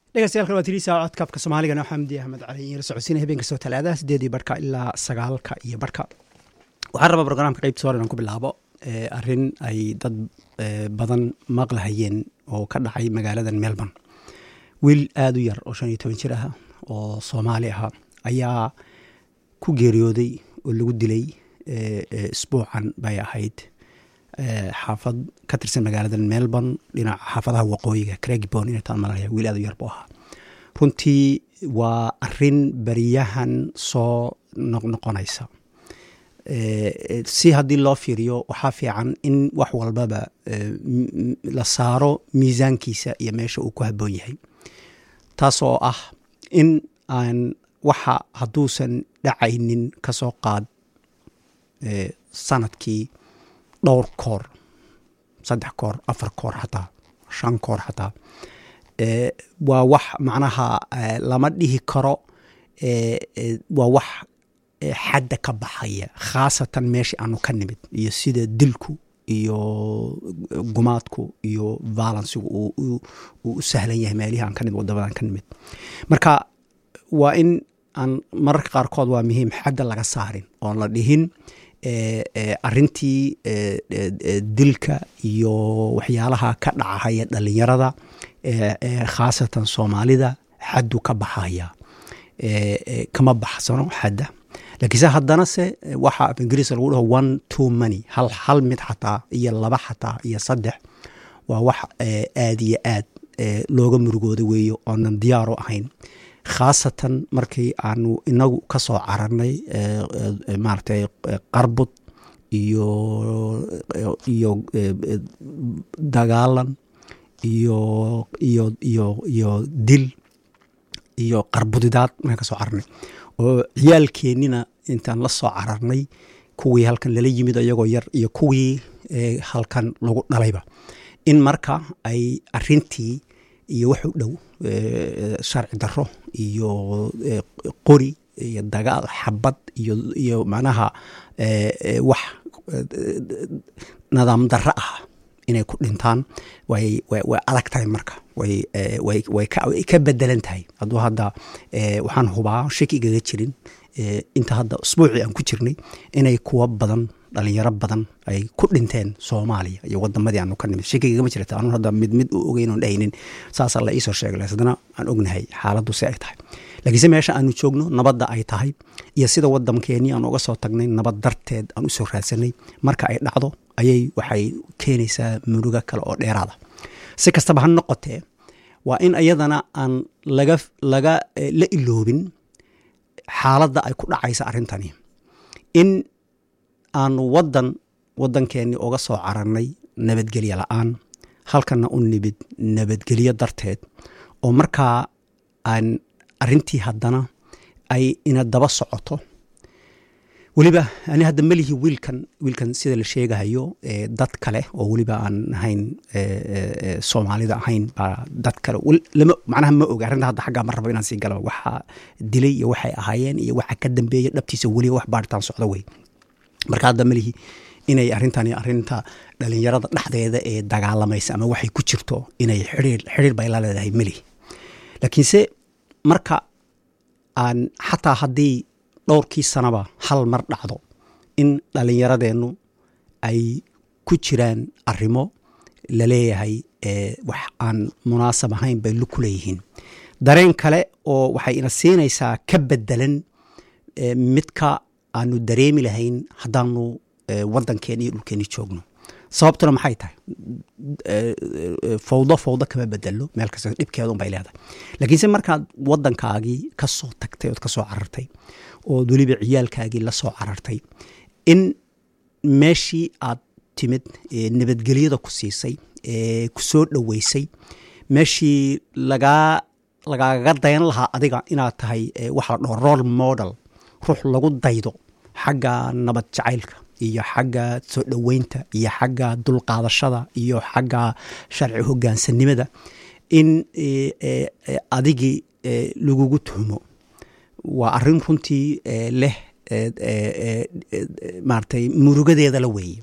dhegeystayaal waa tiriisa codkaafka soomaaligana xamdi axmed cali iyo la socodsiina habeen kastoo talaadaha sideedii barhka ilaa sagaalka iyo barhka waxaan rabaa brograamka qeybta hore inaan ku bilaabo arrin ay dad badan maqlahayeen oo ka dhacay magaaladan melbourne wiil aada u yar oo shan iyo toban jir ah oo soomaali ah ayaa ku geeriyooday oo lagu dilay isbuucan bay ahayd xaafad ka tirsan magaalada melbourne dhinaca xaafadaha waqooyiga craigbon inay taan malanaya wiil aad u yar buu ahaa runtii waa arin beriyahan soo noqnoqonaysa si haddii loo fiiriyo waxaa fiican in wax walbaba la saaro miisaankiisa iyo meesha uu ku habboon yahay taas oo ah in aan waxa hadduusan dhacaynin ka soo qaad sanadkii dhowr koor saddex koor afar koor xataa shan koor xataa waa wax macnaha lama dhihi karo waa wax xadda ka baxaya khaasatan meesha aanu ka nimid iyo sida dilku iyo gumaadku iyo valansigu uu u sahlan yahay meelihii aan ka nimid wadamadan ka nimid marka waa in aan mararka qaarkood waa muhiim xadda laga saarin oon la dhihin arintii dilka iyo waxyaalaha ka dhacahaya dhalinyarada khaasatan soomaalida xaddu ka baxaya kama baxsano xadda laakiinse haddana se waxa af ingiriiska lagu dhaho one two money hal hal mid xataa iyo laba xataa iyo saddex waa wax aad iyo aad looga murugooda weeyo oonan diyaaro ahayn khaasatan markii aanu inagu ka soo cararnay maaragtay qarbud iyo iyo dagaalan iyo iyo iyo iyo dil iyo qarbudidaad markaan ka soo cararnay oo ciyaalkeennina intaan la soo cararnay kuwii halkan lala yimid iyagoo yar iyo kuwii halkan lagu dhalayba in marka ay arintii iyo wax u dhow sharci daro iyo qori iyo dagaal xabad iyo iyo macnaha wax nidaam darro ah inay ku dhintaan way way adag tahay marka way way way ka bedelan tahay hadduu hadda waxaan hubaa shaki igaga jirin inta hadda usbuucii aan ku jirnay inay kuwa badan dhalinyaro badan ay ku dhinteen soomaaliya iyo wadamadii aanu ka nimid shakigagama jirta anun hadda mid mid u ogeyn oon dhaynin saasaa la iisoo sheegay haddana aan ognahay xaaladdu si ay tahay laakiinse meesha aanu joogno nabadda ay tahay iyo sida waddankeenii aan uga soo tagnay nabad darteed aan u soo raadsanay marka ay dhacdo ayay waxay keenaysaa muruga kale oo dheeraada si kastaba ha noqotee waa in iyadana aan laga laga la iloobin xaaladda ay ku dhacaysa arrintani in aanu wadan waddankeennii uga soo cararnay nabadgelyo la-aan halkana u nimid nabadgelyo darteed oo markaa aan arintii haddana ay ina daba socoto weliba ani hadda melihi wiilkan wiilkan sida la sheegahayo dad kale oo weliba aan ahayn soomaalida ahayn baa dad kale lama macnaha ma oga arrinta hadda xaggaa ma rabo inaan sii gala waxa dilay iyo waxay ahaayeen iyo waxa ka dambeeya dhabtiisa weliba wax baaritaan socdo wey marka hadda melihi inay arrintani arrinta dhalinyarada dhexdeeda ee dagaalamaysa ama waxay ku jirto inay xiriir xiriir bay la leedahay melihi laakiinse marka aan xataa haddii dhowrkii sanaba hal mar dhacdo in dhalinyaradeennu ay ku jiraan arrimo la leeyahay wax aan munaasab ahayn bay ku leeyihiin dareen kale oo waxay ina siinaysaa ka bedelan midka aanu dareemi lahayn haddaanu waddankeeni iyo dhulkeeni joogno sababtuna maxay tahay fawdo fawdo kama bedelo meel kasta dhibkeedun bay leedahay laakiinse markaad waddankaagii ka soo tagtay ood ka soo carartay ood weliba ciyaalkaagii la soo carartay in meeshii aad timid nabadgelyada ku siisay ku soo dhoweysay meeshii lagaa lagaaga dayan lahaa adiga inaad tahay waxa la dhaho role model ruux lagu daydo xagga nabad jacaylka iyo xagga soo dhoweynta iyo xagga dulqaadashada iyo xagga sharci hogaansanimada in adigii lagugu tuhmo waa arin runtii leh maaragtay murugadeeda la weeye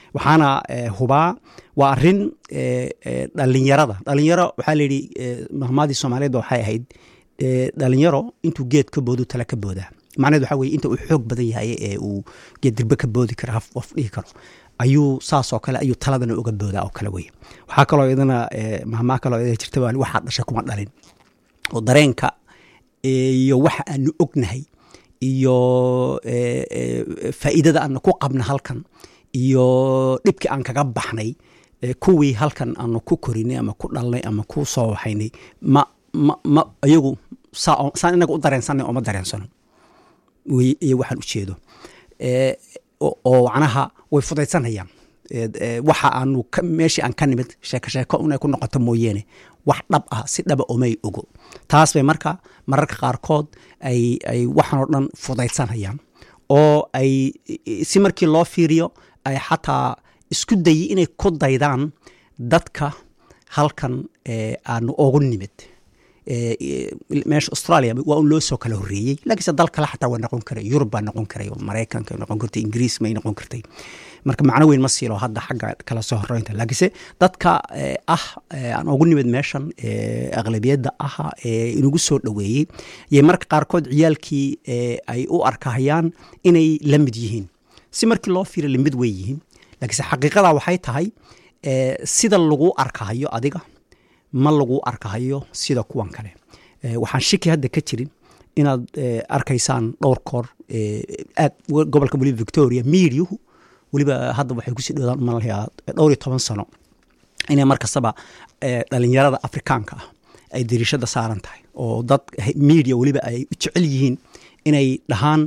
waxaana hubaa waa arin dhalinyarada dhalinyaro waxaa layidhi mahmaadii soomaaliyeed waxay ahayd dhalinyaro intuu geed ka boodu tala ka boodaa macneed waxaa weye inta uu xoog badan yahay ee uu geed dirbe ka boodi karo haf of dhihi karo ayuu saasoo kale ayuu taladana uga boodaa oo kale weye waxaa kaloo idana mahmaa kaloo ida jirta waxaa dhasha kuma dhalin oo dareenka iyo waxa aanu ognahay iyo faa'iidada aanu ku qabna halkan iyo dhibkii aan kaga baxnay kuwii halkan aanu ku korinay ama ku dhalnay ama ku soo waxaynay ma ma ma iyagu saan inaga u dareensanay oo ma dareensano wey iyo waxaan ujeedo oo macnaha way fudaysanayaan waxa aanu meeshii aan ka nimid sheeko sheeko inay ku noqoto mooyeene wax dhab ah si dhaba omay ogo taas bay marka mararka qaarkood ay ay waxaan oo dhan fudaysanayaan oo ay si markii loo fiiriyo ay xataa isku dayi inay ku daydaan dadka halkan aanu ogu nimid meesha australia waa un loo soo kala horreeyey laakiinse dal kale xataa waa noqon karay yurub baa noqon karay oo maraykanka noqon kartay ingiriis may noqon kartay marka macno weyn ma siilo hadda xagga kala soo horeynta laakiinse dadka ah aan ugu nimid meeshan aqlabiyadda aha ee inagu soo dhoweeyey yay marka qaarkood ciyaalkii ay u arkahayaan inay la mid yihiin si markii loo fiira lamid way yihiin laakiinse xaqiiqada waxay tahay sida lagu arkahayo adiga ma lagu arkahayo sida kuwan kale waxaan shiki hadda ka jirin inaad arkaysaan dhowr koor aad gobolka weliba victoria miidyuhu weliba hadda waxay kusii dhowdaan malayaa dhowr iyo toban sano inay mar kastaba dhalinyarada afrikaanka ah ay dariishada saaran tahay oo dad media weliba ay u jecel yihiin inay dhahaan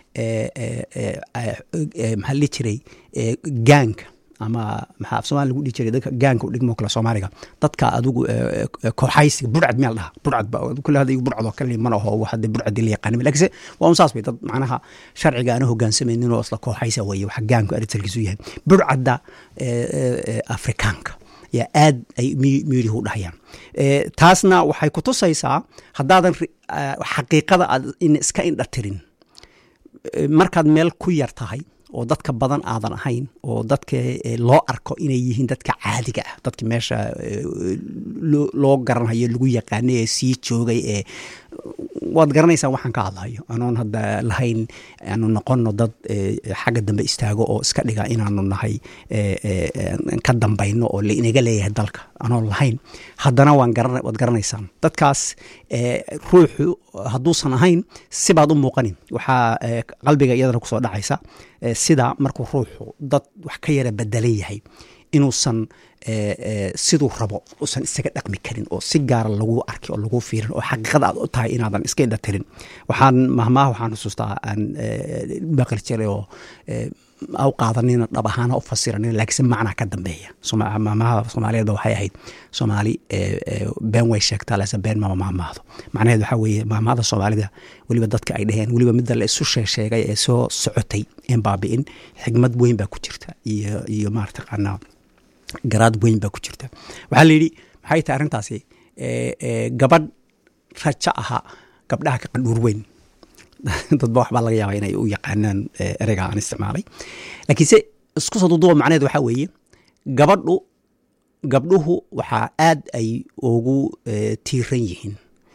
maxaa la dhihi jiray gaanka ama maxaa af somalia lagu dhihi jiray dadka gaanka u dhigmo kale soomaaliga dadka adigu kooxaysiga burcad meel dhaha burcad ba kule hadda burcad oo kale mana aho hadda burcadii la yaqaanima lakiinse waa un saas bay dad macnaha sharciga aana hogaansamaynin oo isla kooxaysa weeye waxa gaanku arisalkiisu yahay burcadda afrikaanka yaa aad ay miidihu dhahayaan taasna waxay ku tusaysaa haddaadan xaqiiqada aad iska indhatirin markaad meel ku yar tahay oo dadka badan aadan ahayn oo dadka loo arko inay yihiin dadka caadiga ah dadka meesha loo garanhayo lagu yaqaanay ee sii joogay ee waad garanaysaa waxaan ka hadlayo anoon hadda lahayn aanu noqono dad xagga dambe istaago oo iska dhiga inaanu nahay ka dambayno oo inaga leeyahay dalka anoon lahayn haddana waad garanaysaan dadkaas ruuxu hadduusan ahayn sibaad u muuqanin waxaa qalbiga iyadana kusoo dhacaysa sida markuu ruuxu dad wax ka yara bedelan yahay inuusan siduu rabo usan isaga dhaqmi karin oo si gaara lagu arki oo lagu fiirin oo xaqiiqada aad u tahay inaadan iska indhatirin waxaan mahmaha waxaan xusuustaa aan baqli jiray oo u qaadanina dhab ahaana u fasiranin laakiinse macnaa ka dambeeya mahmaha soomaaliyeedba waxay ahayd soomaali been way sheegtaa lase been mama mahmaahdo macnaheed waxaa weeye mahmahada soomaalida weliba dadka ay dhaheen weliba midda la isu sheegsheegay ee soo socotay een baabi'in xigmad weyn baa ku jirta iyo iyo maartaqaanaa garaad weyn baa ku jirta waxaa la yidhi maxay tahay arrintaasi gabadh rajo ahaa gabdhaha ka qandhuur weyn dadba waxbaa laga yaaba inay u yaqaanaan ereyga aan isticmaalay laakiinse isku soo duduba macneed waxaa weeye gabadhu gabdhuhu waxaa aad ay ugu tiiran yihiin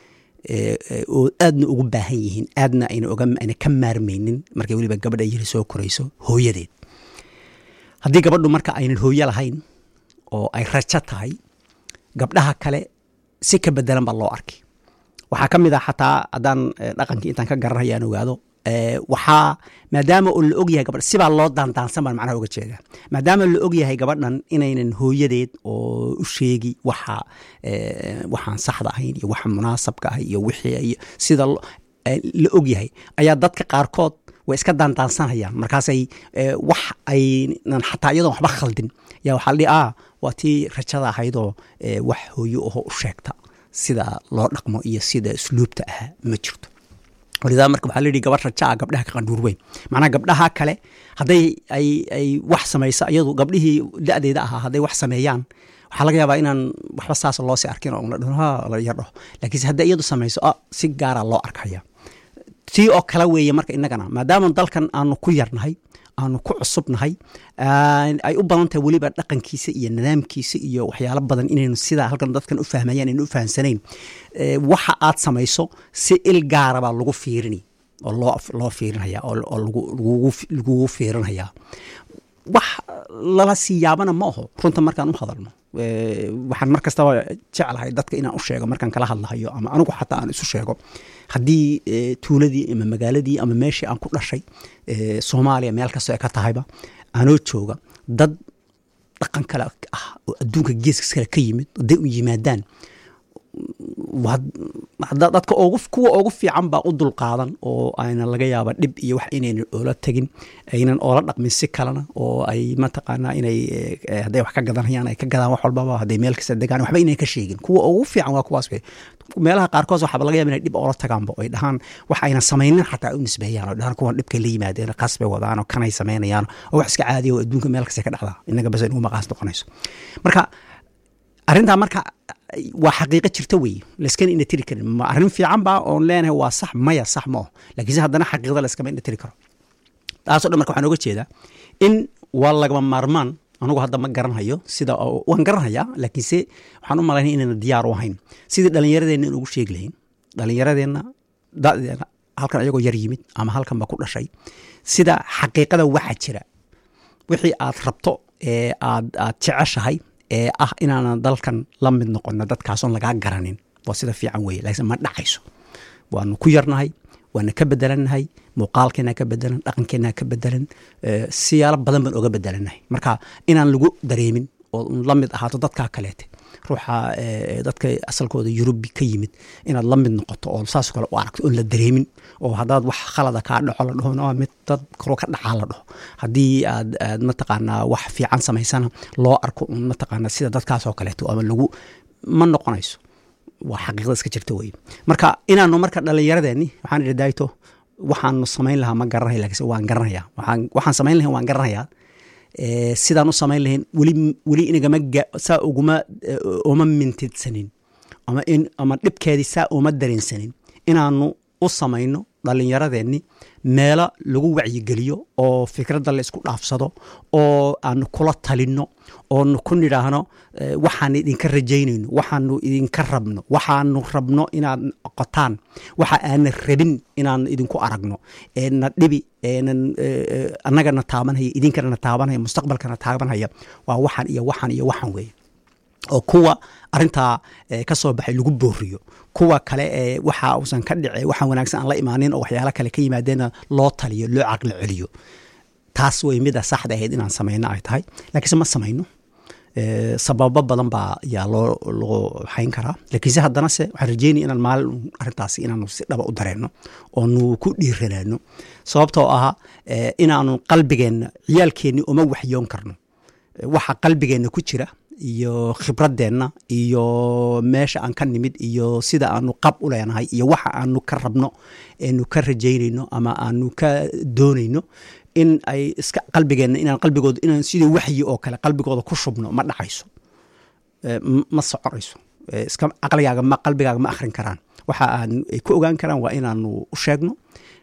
oo aadna ugu baahan yihiin aadna ayna ka maarmaynin markay weliba gabadha yiri soo korayso hooyadeed haddii gabadhu marka aynan hooyo lahayn oo ay rajo tahay gabdhaha kale si ka bedelan baa loo arkay waxaa ka mid ah xataa haddaan dhaqankii intaan ka garanaya aan ogaado waxaa maadaama oo la og yahay gabadh sibaa loo daandaansan baan macnaha uga jeeda maadaama la og yahay gabadhan inaynan hooyadeed oo u sheegi waxa waxaan saxda ahayn iyo waxa munaasabka ah iyo wixii sida la og yahay ayaa dadka qaarkood way iska daandaansanayaan markaasay wax aynan xataa iyadoon waxba khaldin yaa waxaa la dhihi ah waa tii rajada ahaydoo wax hooyo aho u sheegta sida loo dhaqmo iyo sida usluubta ah ma jirto walidaa marka waxaa layidhi gabadh raja ah gabdhaha ka qandhuur weyn macnaha gabdhaha kale hadday ay ay wax samayso iyadu gabdhihii da-deeda ahaa hadday wax sameeyaan waxaa laga yaabaa inaan waxba saas loosii arkin oo la dhaho ha la yardhaho laakiinse hadday iyadu samayso ah si gaara loo arkaya tii oo kale weeye marka innagana maadaama dalkan aanu ku yarnahay aanu ku cusubnahay ay u badan tahay weliba dhaqankiisa iyo nidaamkiisa iyo waxyaalo badan inaynu sidaa halkan dadkan u fahmayaan aynu u fahamsanayn waxa aad samayso si il gaara baa lagu fiirini oo loo loo fiirinaya oo lagugu fiirinaya wax lala sii yaabana ma aho runta markaan u hadalno waxaan mar kastaba jeclahay dadka inaan u sheego markaan kala hadlahayo ama anigu xataa aan isu sheego haddii tuuladii ama magaaladii ama meeshii aan ku dhashay soomaaliya meel kastoo ay ka tahayba anoo jooga dad dhaqan kale ah oo adduunka geeska kale ka yimid hadday u yimaadaan dadka ogu kuwa ugu fiican baa u dulqaadan oo ayna laga yaaba dhib iyo wax inaynan oola tegin aynan oola dhaqmin si kalena oo ay mataqaanaa inay hadday wax ka gadanayaan ay ka gadaan wax walbaba hadday meel kasta degaan waxba inay ka sheegin kuwa ugu fiican waa kuwaas wey meelaha qaarkood waxaaba laga yaba inay dhib oola tagaanba ay dhahaan wax ayna samaynin xataa u nisbeeyaan oo dhahaan kuwan dhibkay la yimaadeen qaas bay wadaan oo kanay samaynayaan oo wax iska caadiya oo adduunka meel kasta ka dhacdaa inaga bas inugu maqaas noqonayso marka arrintaa marka waa xaqiiqo jirta wey layskana ina tiri karin ma arrin fiican baa oon leenahay waa sax maya sax ma oh lakiinse haddana xaqiiqda layskama ina tiri karo taasoo dhan marka waxaan oga jeedaa in waa lagama maarmaan anugu hadda ma garanhayo sida waan garanhayaa laakiinse waxaan u malaynaya inayna diyaar u ahayn sidii dhallinyaradeenna in ugu sheegi lahayn dhallinyaradeenna dadeena halkan ayagoo yar yimid ama halkan ba ku dhashay sida xaqiiqada waxa jira wixii aad rabto ee aad aad jeceshahay ee ah inaanan dalkan la mid noqono dadkaasoon lagaa garanin waa sida fiican weye laakiin ma dhacayso waanu ku yarnahay waana ka bedelannahay muuqaalkeena ka bedelan dhaqankeena ka bedelan siyaalo badan baan oga bedelannahay marka inaan lagu dareemin oo la mid ahaato dadkaa kaleete ruuxa dadka asalkooda yurubi ka yimid inaad la mid noqoto oo saas kale u aragto oon la dareemin oo haddaad wax khalada kaa dhaco la dhaho mid dad kaloo ka dhacaa la dhaho haddii aad aad mataqaanaa wax fiican samaysana loo arko un mataqaanaa sida dadkaasoo kaleeto ama lagu ma noqonayso waa xaqiiqda iska jirta weye marka inaanu marka dhallinyaradeenni waxaan idhi daayto waxaanu samayn lahaa ma garanaya lakiinse waan garanaya waxaan waxaan samayn lahayn waan garanayaa sidaan u samayn lahayn weli weli inagama saa uguma uma mintidsanin ama in ama dhibkeedii saa uma dareensanin inaanu u samayno dhallinyaradeenni meelo lagu wacyigeliyo oo fikradda la isku dhaafsado oo aanu kula talinno oonu ku nidhaahno waxaan idinka rajaynayno waxaanu idinka rabno waxaanu rabno inaad qotaan waxa aanan rabin inaan idinku aragno eena dhibi eenan annagana taabanhaya idinkana taabanhaya mustaqbalkana taabanhaya waa waxaan iyo waxaan iyo waxaan weeye oo kuwa arintaa ka soo baxay lagu booriyo kuwa kale ee waxa uusan ka dhice waxaan wanaagsan aan la imaanin oo waxyaalo kale ka yimaadeenna loo taliyo loo caqli celiyo taas way mida saxda ahayd inaan samayno ay tahay laakiinse ma samayno sababo badan baa yaa loo loo xayn karaa laakiinse haddana se waxaan rajeynaya inaan maalin arrintaasi inaanu si dhaba u dareenno oonu ku dhiiranaano sababtoo ahaa inaanu qalbigeenna ciyaalkeenni uma waxyoon karno waxa qalbigeenna ku jira iyo khibradeenna iyo meesha aan ka nimid iyo sida aanu qab u leenahay iyo waxa aanu ka rabno eenu ka rajaynayno ama aanu ka doonayno in ay iska qalbigeenna inaan qalbigooda inaan sidii waxyi oo kale qalbigooda ku shubno ma dhacayso ma soconayso iska caqligaaga ma qalbigaaga ma akhrin karaan waxa aan ay ku ogaan karaan waa inaanu u sheegno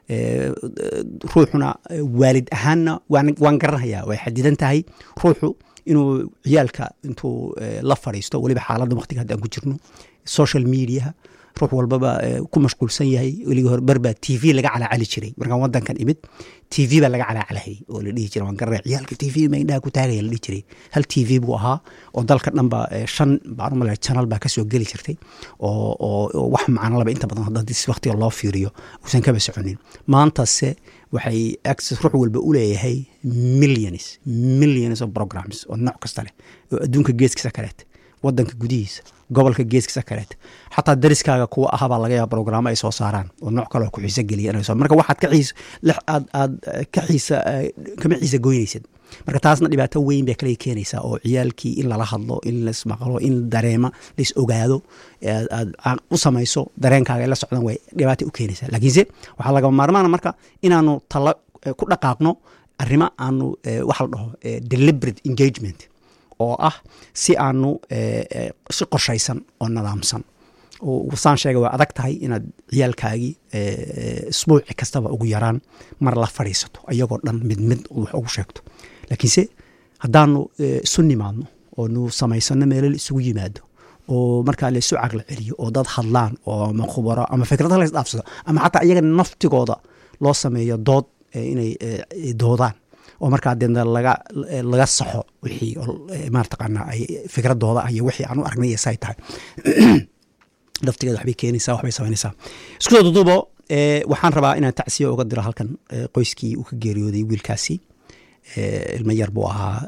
ruuxuna waalid ahaanna waan garanhayaa way xadidan tahay ruuxu inuu ciyaalka intuu la fadhiisto weliba xaaladda waqtiga hadda aan ku jirno social mediaha ruux walbaba ku mashquulsan yahay weligii hore barbaa t v laga calaacali jiray markaan wadankan imid t v baa laga calaacalahayay oo la dhihi jiray waan garanaya ciyaalka t v ma indhaha ku taagaya la dhihi jiray hal t v buu ahaa oo dalka dhanba shan baan umale channel baa kasoo geli jirtay oo oo wax macno laba inta badan haddii si waqtiga loo fiiriyo uusan kaba soconin maantase waxay access ruux walba u leeyahay millions millions of programs oo nooc kasta leh oo adduunka geeskiisa kaleete wadanka gudihiisa gobolka geeskiisa kaleete xataa dariskaaga kuwa ahabaa laga yaaba brograamo ay soo saaraan oo nooc kale oo ku xiise geliya marka waxaad ka xiis aad aad ka xiisa kama xiisa goynaysad marka taasna dhibaato weyn bay kale keenaysaa oo ciyaalkii in lala hadlo in laismaqlo in dareema lais ogaado aad u samayso dareenkaaga ay la socdaan way dhibaato u keenaysaa laakiinse waxaa lagama maarmaana marka inaanu talo ku dhaqaaqno arrimo aanu waxa la dhaho deliberate engagement oo ah si aanu si qorshaysan oo nadaamsan saan sheega waa adag tahay inaad ciyaalkaagii isbuuci kastaba ugu yaraan mar la fadhiisato ayagoo dhan mid mid wax ugu sheegto laakiinse haddaanu isu nimaadno oo nu samaysano meelo la isugu yimaado oo markaa la isu caqli celiyo oo dad hadlaan oo ama khubaro ama fikrada la isdhaafsado ama xataa iyaga naftigooda loo sameeyo dood inay doodaan oo markaa deedna laga laga saxo wixii marataqaana ay fikradooda iyo wixii aan u aragnay say tahay laftigeeda waxbay keenaysaa waxbay samaynaysaa isku soo dudubo waxaan rabaa inaan tacsiyo uga diro halkan qoyskii uu ka geeriyooday wiilkaasi ilmo yar buu ahaa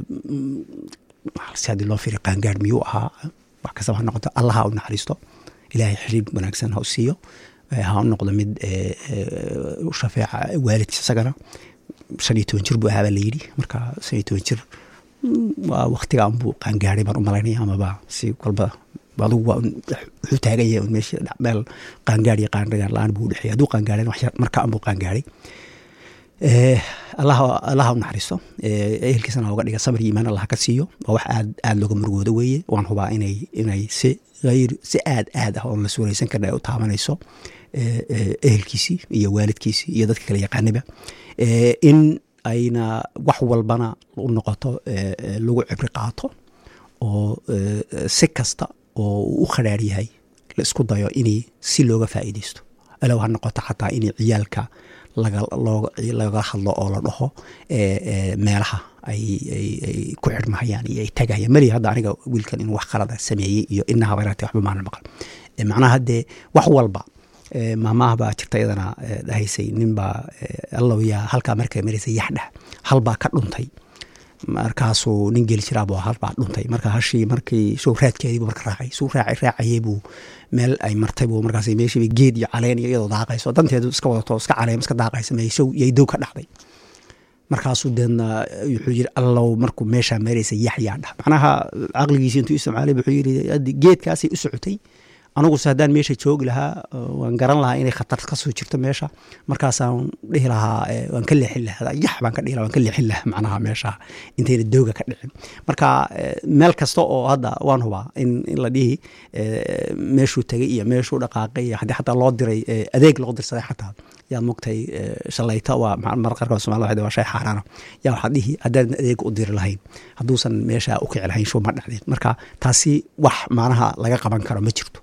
si haddii loo firi qaangaar miyuu ahaa wax kastaba ha noqoto allaha u naxariisto ilaahay xiriib wanaagsan ha u siiyo ha u noqdo mid u shafeeca waalidkiis isagana shan iyo toban jir buu ahaabaa la yidhi marka shan iyo toban jir waa waktigaan buu qaangaaray baan u malaynaya amaba si walba adugu waa wuxuu taaganya meesha meel qaangaar iyo qaangaar la-aan buu udhexeeyay hadduu qaangaaray wax yar marka anbuu qaangaaray allaha allaha u naxariisto ehelkiisana uga dhiga sabir iyo iimaan allah ka siiyo waa wax aad aad looga murugoodo weeye waan hubaa inay inay si hayr si aad aad ah oon la suuraysan karna ay u taabanayso ehelkiisii iyo waalidkiisii iyo dadka kale yaqaaniba in ayna wax walbana u noqoto lagu cibri qaato oo si kasta oo uu u khadhaar yahay la isku dayo inay si looga faa'iidaysto alow ha noqoto xataa inay ciyaalka laga hadlo oo la dhaho meelaha ay ku xidhmahayaan iyo ay tagayaan mali hadda aniga wiilkan inuu wax qalada sameeyey iyo inaha bayrate waxba maanan maqal macnaha haddee wax walba maamaha baa jirta iyadana dhahaysay ninbaa allow yaa halkaa markay maraysay yaxdhah halbaa ka dhuntay markaasuu nin geli jiraab halbaa dhuntay marka hashii markii show raadkeediibu marka raacay suu raacay raacayey buu meel ay martay buu markaas meeshiiba geed iyo caleen iyo iyadoo daaqayso danteedu iska wadato iska caleem iska daaqaysa meeshow yay dow ka dhacday markaasuu deedna wuxuu yiri allow markuu meeshaa maraysa yaxyaa dhah macnaha caqligiisi intuu isticmaalay wuxuu yiri geedkaasay u socotay aniguse haddaan meesha joogi lahaa waan garan lahaa inay khatar kasoo jirto meesha markaasaan dhihi lahaa waan ka leexin lahaa yax baan ka dhihi lahaa waan ka leexin lahaa macnaha meesha intayna dooga ka dhicin marka meel kasta oo hadda waan hubaa in in la dhihi meeshuu tegay iyo meeshuu dhaqaaqay iyo haddii xataa loo diray adeeg loo dirsaday xataa yaa mogtay shalayta waa mar qaarkood somalida waxay waa shay xaaraana yaa waxaad dhihi haddaadan adeeg u diri lahayn hadduusan meesha u kici lahayn shuu ma dhacdeen marka taasi wax macnaha laga qaban karo ma jirto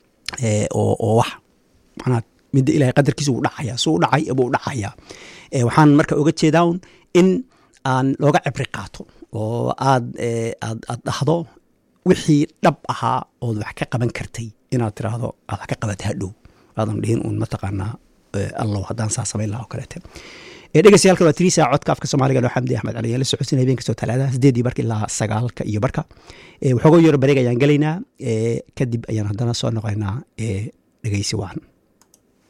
oo wax manaa midda ilahay qadarkiisa uu dhacaya su u dhacay buu dhacayaa waxaan marka oga jeedaa un in aan looga cibri qaato oo aad aad aad dhahdo wixii dhab ahaa ood wax ka qaban kartay inaad tiraahdo aad wax ka qabata hadhow aadan dhihin uun mataqaanaa allow haddaan saa samayn laha oo kaleete dhegeystayaal waa tiriisa codka afka soomaaliga noo xamdi axmed cali la socodsin habeen kastoo talaadaha sideedii barka ilaa sagaalka iyo barka waxoogo yaro bareeg ayaan gelaynaa kadib ayaan haddana soo noqoynaa dhegeysi waan